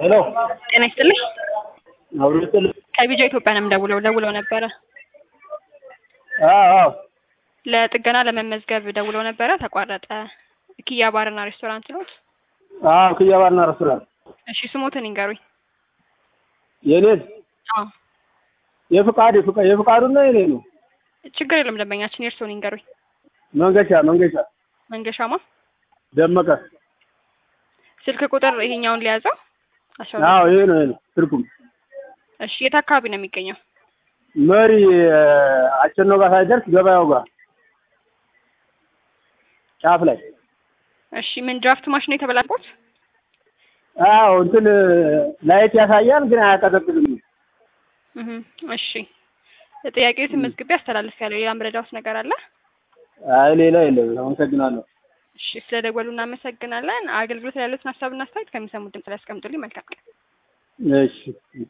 ሄሎ ጤና ይስጥልኝ። አብሮ ይስጥልኝ። ከቢጃ ኢትዮጵያ ነው የምደውለው ደውለው ነበረ። አዎ አዎ ለጥገና ለመመዝገብ ደውለው ነበረ ተቋረጠ። ኪያ ባርና ሬስቶራንት ኖት? አዎ ክያ ባርና ሬስቶራንት እሺ ስሞትን ይንገሩኝ። የኔን አዎ የፍቃድ የፍቃ- የፍቃዱና የኔ ነው። ችግር የለም ደንበኛችን የእርስዎን ይንገሩኝ። መንገሻ መንገሻ መንገሻማ ደመቀ። ስልክ ቁጥር ይሄኛውን ሊያዘው? አስራ ሁለት አዎ ይሄ ነው ይሄ ነው ትርጉም እሺ የት አካባቢ ነው የሚገኘው? መሪ አቸኖ ጋር ሳይደርስ ገበያው ጋር ጫፍ ላይ እሺ ምን ድራፍት ማሽን የተበላበት? አዎ እንትን ላይት ያሳያል ግን አያቀዘቅዝም። እህ እሺ ጥያቄው መዝግቤ አስተላልፍ ያለው ሌላ ምረዳውስ ነገር አለ? አይ ሌላ የለም። አመሰግናለሁ። እሺ ስለደወሉ እናመሰግናለን። አገልግሎት ላይ ያሉትን ሀሳብና አስተያየት ከሚሰሙት ድምፅ ላይ ያስቀምጡልኝ። መልካም ቀን። እሺ